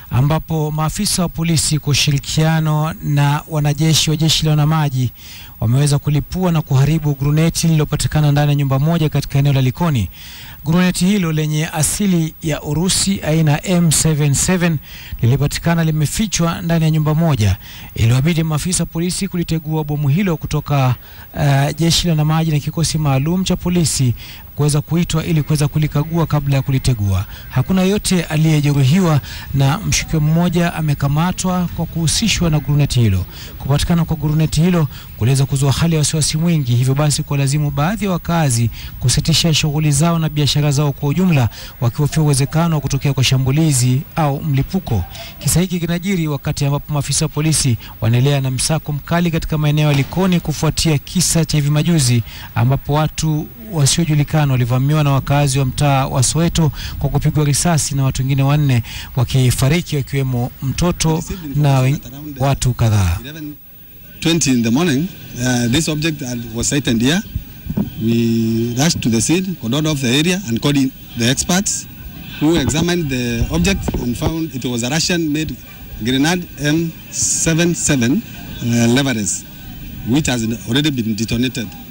ambapo maafisa wa polisi kwa ushirikiano na wanajeshi wa jeshi la wanamaji wameweza kulipua na kuharibu gruneti lililopatikana ndani ya nyumba moja katika eneo la Likoni. Gruneti hilo lenye asili ya Urusi aina M77 lilipatikana limefichwa ndani ya nyumba moja. Iliwabidi maafisa polisi kulitegua bomu hilo kutoka uh, jeshi la wanamaji na kikosi maalum cha polisi kuweza kuitwa ili kuweza kulikagua kabla ya kulitegua. Hakuna yote aliyejeruhiwa na mshukiwa mmoja amekamatwa kwa kuhusishwa na guruneti hilo. Kupatikana kwa guruneti hilo kuliweza kuzua hali ya wasiwasi mwingi, hivyo basi kuwalazimu baadhi ya wakazi kusitisha shughuli zao na biashara zao kwa ujumla, wakihofia uwezekano wa kutokea kwa shambulizi au mlipuko. Kisa hiki kinajiri wakati ambapo maafisa wa polisi wanaendelea na msako mkali katika maeneo ya Likoni kufuatia kisa cha hivi majuzi ambapo watu wasiojulikana walivamiwa na wakazi wa mtaa wa Soweto kwa kupigwa risasi na watu wengine wanne wakifariki wakiwemo mtoto na wen- watu kadhaa. 20 in the morning, uh, this object had- was sighted here. We rushed to the scene, cordoned off the area, and called in the experts who examined the object and found it was a Russian-made grenade M77 uh, Leveres, which has already been detonated.